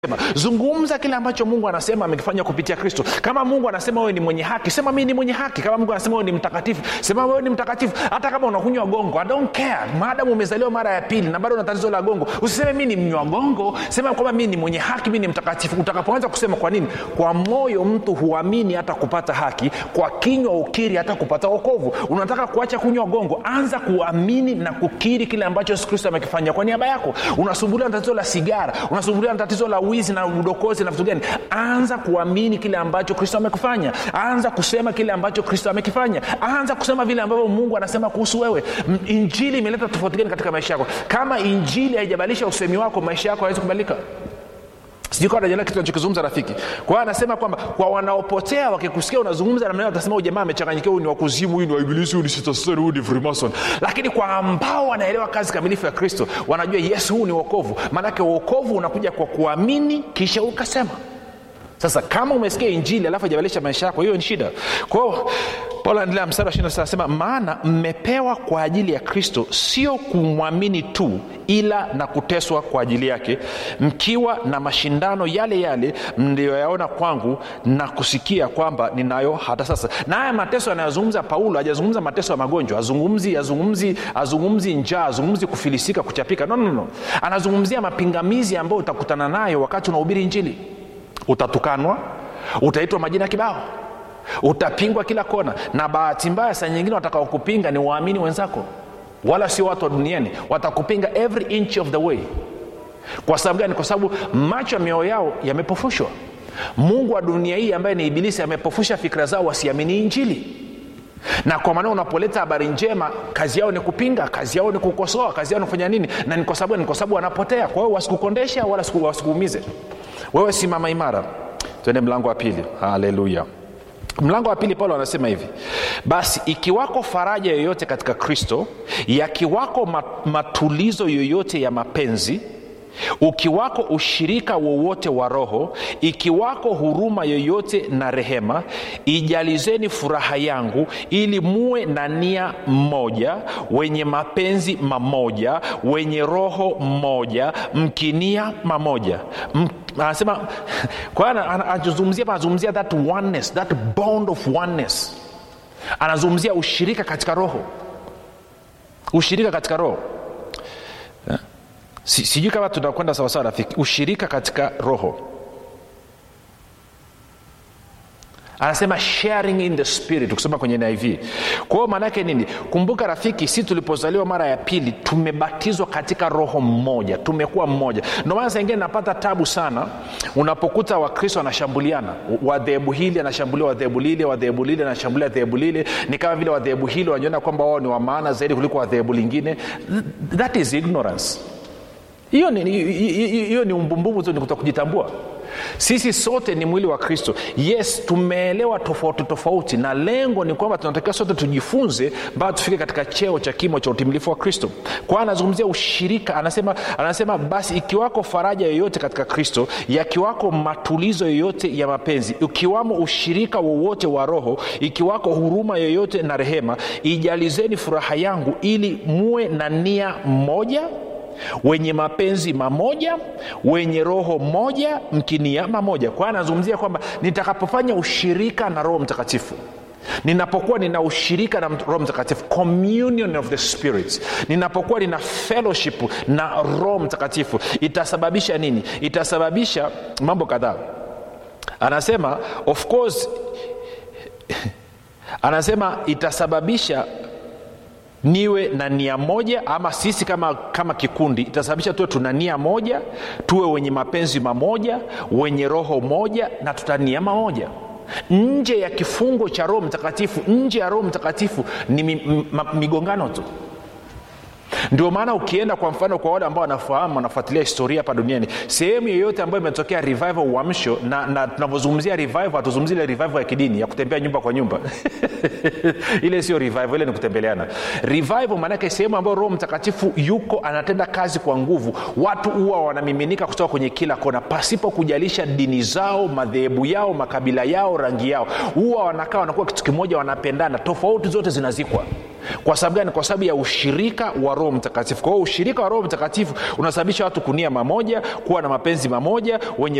zungumza kile ambacho mungu anasema amekifanya kupitia kristo kama mungu anasema wewe ni mwenye haki sema mii ni mwenye haki kama mungu anasema wewe ni mtakatifu sema wewe ni mtakatifu hata kama unakunywa gongo I don't care maadamu umezaliwa mara ya pili na bado una tatizo la gongo usiseme mi ni mnywa gongo sema kwamba mi ni mwenye haki mi ni mtakatifu utakapoanza kusema kwa nini kwa moyo mtu huamini hata kupata haki kwa kinywa ukiri hata kupata okovu unataka kuacha kunywa gongo anza kuamini na kukiri kile ambacho yesu kristo amekifanya kwa niaba yako unasumbuliwa na tatizo la sigara unasumbuliwa na tatizo la wizi na udokozi na vitu gani anza kuamini kile ambacho kristo amekufanya anza kusema kile ambacho kristo amekifanya anza kusema vile ambavyo mungu anasema kuhusu wewe M- injili imeleta tofauti gani katika maisha yako kama injili haijabadilisha usemi wako maisha yako hawezi kubadilika sijui kawa najelea kitu nachokizungumza rafiki kwa hiyo anasema kwamba kwa wanaopotea wakikusikia unazungumza namna hiyo watasema huyu jamaa amechanganyikiwa huyu ni wakuzimu huyu ni waibilisi huyu ni sitasari huyu ni freemason lakini kwa ambao wanaelewa kazi kamilifu ya kristo wanajua yesu huu ni wokovu maanake uokovu unakuja kwa kuamini kisha ukasema sasa kama umesikia injili alafu ajabadilisha maisha yako hiyo ni shida kwao paulo anaendelea mstari wa 26 anasema maana mmepewa kwa ajili ya kristo sio kumwamini tu ila na kuteswa kwa ajili yake mkiwa na mashindano yale yale mliyoyaona kwangu na kusikia kwamba ninayo hata sasa na haya mateso anayozungumza paulo hajazungumza mateso ya magonjwa azungumzi azungumzi azungumzi njaa azungumzi kufilisika kuchapika no, no, no. anazungumzia mapingamizi ambayo utakutana nayo wakati unahubiri injili utatukanwa utaitwa majina kibao utapingwa kila kona na bahati mbaya saa nyingine watakaokupinga ni waamini wenzako wala sio watu wa duniani watakupinga every inch of the way kwa sababu gani kwa sababu macho ya mioyo yao yamepofushwa mungu wa dunia hii ambaye ni ibilisi amepofusha fikira zao wasiamini injili na kwa maana unapoleta habari njema kazi yao ni kupinga kazi yao ni kukosoa kazi yao ni kufanya nini na ni kwa sababu ni kwa sababu wanapotea kwa hiyo wasikukondesha wala siku- wasikuumize wewe simama imara twende mlango wa pili haleluya mlango wa pili paulo anasema hivi basi ikiwako faraja yoyote katika kristo yakiwako ma- matulizo yoyote ya mapenzi ukiwako ushirika wowote wa roho ikiwako huruma yoyote na rehema ijalizeni furaha yangu ili muwe na nia mmoja wenye mapenzi mamoja wenye roho mmoja mkinia mamoja M- anasema kwa hiyo ana- ana- anazungumzia hapa, anazungumzia that oneness that bond of oneness anazungumzia ushirika katika roho ushirika katika roho Si- sijui kama tunakwenda sawasawa rafiki ushirika katika roho anasema sharing in the spirit ukisoma kwenye niv kwa hiyo maana yake nini kumbuka rafiki si tulipozaliwa mara ya pili tumebatizwa katika roho mmoja tumekuwa mmoja ndio maana saingine napata tabu sana unapokuta wakristo wanashambuliana wadhehebu hili anashambulia wadhehebu lile wadhehebu lile anashambulia dhehebu lile ni kama vile wadhehebu hili wanajiona kwamba wao ni wa maana zaidi kuliko wadhehebu lingine that is ignorance hiyo ni, hiyo- hiyo ni umbumbumbu tu ni kuto kujitambua sisi sote ni mwili wa kristo yes tumeelewa tofauti tofauti na lengo ni kwamba tunatakiwa sote tujifunze mpaka tufike katika cheo cha kimo cha utimilifu wa kristo kwa hiyo anazungumzia ushirika anasema, anasema basi ikiwako faraja yoyote katika kristo yakiwako matulizo yoyote ya mapenzi ukiwamo ushirika wowote wa roho ikiwako huruma yoyote na rehema ijalizeni furaha yangu ili muwe na nia moja wenye mapenzi mamoja wenye roho moja mkinia mamoja kwa hiyo anazungumzia kwamba nitakapofanya ushirika na roho mtakatifu ninapokuwa nina ushirika na roho mtakatifu communion of the spirits ninapokuwa nina fellowship na roho mtakatifu itasababisha nini itasababisha mambo kadhaa anasema of course anasema itasababisha niwe na nia moja ama sisi kama, kama kikundi itasababisha tuwe tuna nia moja tuwe wenye mapenzi mamoja wenye roho moja na tutania mamoja nje ya kifungo cha roho mtakatifu nje ya roho mtakatifu ni mi, m, ma- migongano tu ndio maana ukienda kwa mfano kwa wale ambao wanafahamu wanafuatilia historia hapa duniani sehemu yoyote ambayo imetokea revival uamsho na, na tunavyozungumzia revival hatuzungumzi ile revival ya kidini ya kutembea nyumba kwa nyumba ile sio revival ile ni kutembeleana revival maanake sehemu ambayo roho mtakatifu yuko anatenda kazi kwa nguvu watu huwa wanamiminika kutoka kwenye kila kona pasipo kujalisha dini zao madhehebu yao makabila yao rangi yao huwa wanakaa wanakuwa kitu kimoja wanapendana tofauti zote zinazikwa kwa sababu gani kwa sababu ya ushirika wa roho mtakatifu kwa hiyo ushirika wa roho mtakatifu unasababisha watu kunia mamoja kuwa na mapenzi mamoja wenye